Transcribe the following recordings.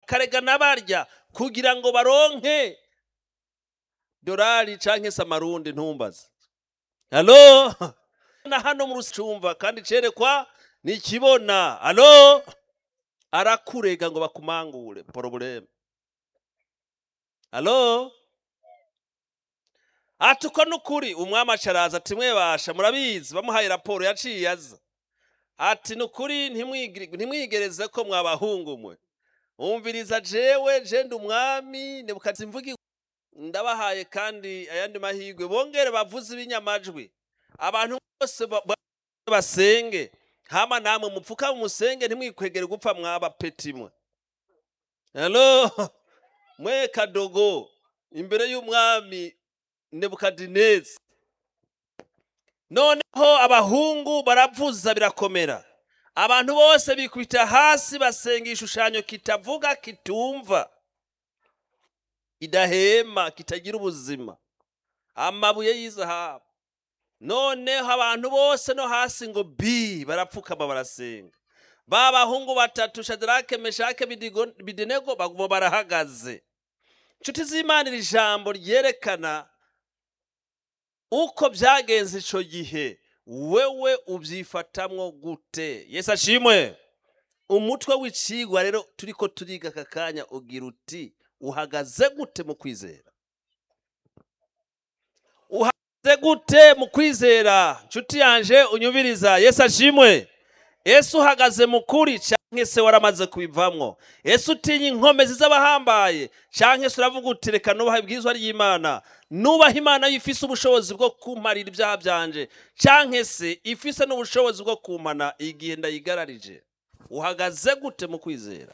bakarega n'abarya kugira ngo baronke dorari canke se amarundi ntumbaze halo na hano mu rusicumva kandi cerekwa nikibona halo arakurega ngo bakumangure porobuleme halo ati uko nukuri umwami acaraza ati mwebasha murabizi bamuhaye raporo yaciye aza ati nukuri ntimwigiri- ntimwigereze ko mwabahungu mwe umviriza jewe jenda umwami nebukadzi mvugi ndabahaye kandi ayandi mahirwe bongere bavuze ibinyamajwi abantu bose ba- ba- basenge hama namwe mupfuka musenge ntimwikwegere gupfa mwaba peti mwe halo mwe kadogo imbere y'umwami nebukadinezi noneho abahungu baravuza birakomera abantu bose bikubita hasi basenga igishushanyo kitavuga kitumva kidahema kitagira ubuzima amabuye y'izahabu noneho abantu bose no hasi ngo bi barapfukama barasenga ba bahungu batatu shadarake meshake Bidigo- bidenego baguma barahagaze inshuti z'imana iri jambo ryerekana uko byagenze ico gihe wewe ubyifatamwo gute yesu ashimwe umutwe w'icigwa rero turiko turiga aka kanya ugira uti uhagaze gute mu kwizera uhagaze gute mu kwizera nshuti yanje unyumviriza yesu ashimwe ese uhagaze mu kuri canke se waramaze kubivamwo ese utinya inkomezi z'abahambaye canke se uravuga uti reka nubaha ibwirizwa ry'imana nubaha imana yo ifise ubushobozi bwo kumparira ibyaha byanje canke se ifise n'ubushobozi bwo kumpana igihe ndayigararije uhagaze gute mu kwizera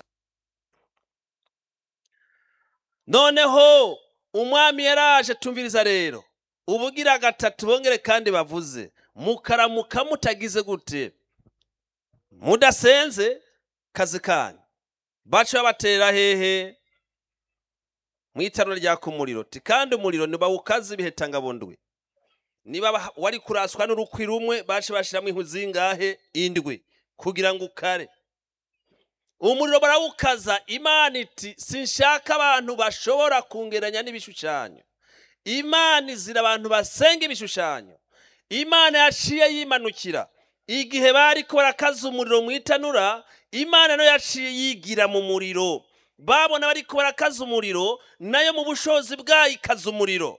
noneho umwami yaraje tumviriza rero ubugira gatatu bongere kandi bavuze mukaramuka mutagize gute mudasenze kazi kanyu baca babatera hehe mu itanura ryaka umuriro ti kandi umuriro ntibawukaze ibihetangabundwe niba ba- wari kuraswa n'urukwi rumwe baca bashiramo inkwi zingahe indwi kugira ngo ukare umuriro barawukaza imana iti sinshaka abantu bashobora kungeranya n'ibishushanyo imana izira abantu basenga ibishushanyo imana yaciye yimanukira igihe bari ko barakaza umuriro mu itanura imana nayo yaciye yigira mu muriro babona bari ko barakaza umuriro nayo mu bushobozi bwayo ikaza umuriro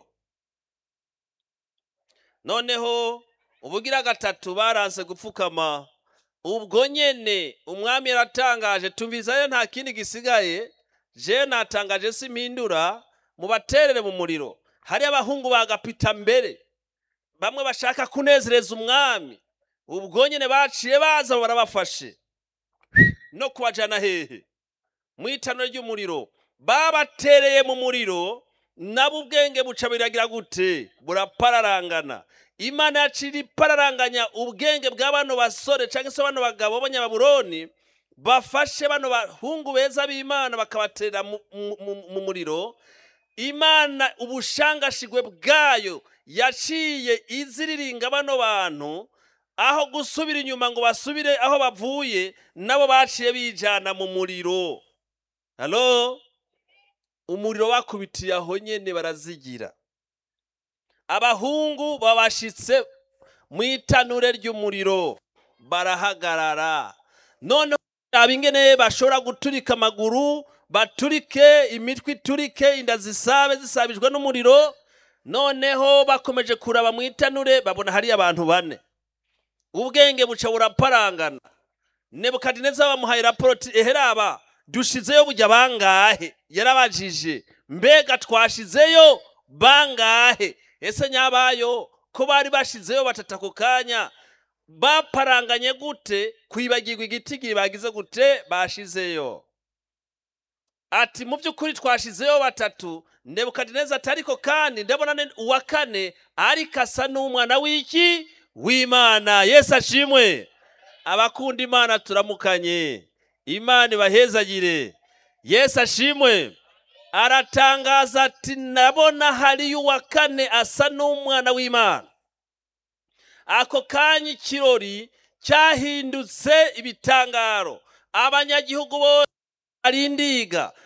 noneho ubugira gatatu baranse gupfukama ubwo nyene umwami yaratangaje tumvizayo nta kindi gisigaye je natangaje simpindura mubaterere mu muriro hari abahungu bagapita mbere bamwe bashaka kunezereza umwami ubwo nyene baciye baza barabafashe no kubajana hehe mu itanura ry'umuriro babatereye mu muriro nabo ubwenge buca biragira gute burapararangana imana yacira ipararanganya ubwenge bwa bano basore cyangwa se bano bagabo b'abanyababuroni bafashe bano bahungu beza b'imana bakabaterera mu- mu- mu- mu muriro imana ubushangashigwe bwayo yaciye iziriringa bano bantu aho gusubira inyuma ngo basubire aho bavuye nabo baciye bijana mu muriro halo umuriro bakubitiye aho nyene barazigira abahungu babashitse mu itanure ry'umuriro barahagarara noneho aba ingene bashobora guturika amaguru baturike imitwe iturike inda zisabe zisabijwe n'umuriro noneho bakomeje kuraba mu itanure babona hari abantu bane ubwenge buca buraparangana nebukadineza bamuhaye raporo ati eheraba dushizeyo bujya bangahe yarabajije mbega twashizeyo bangahe ese nyabayo ko bari bashizeyo batatu ako kanya baparanganye gute kwibagirwa igitigiri bagize gute bashizeyo ati mu by'ukuri twashizeyo batatu nebukadineza ati ariko kandi ndabona ne- uwa kane ariko asa n'umwana w'iki w'imana yesu ashimwe abakunda imana turamukanye imana ibahezagire yesu ashimwe aratangaza ati ndabona hariyo uwa kane asa n'umwana w'imana ako kanya ikirori cyahindutse ibitangaro abanyagihugu bose barindiga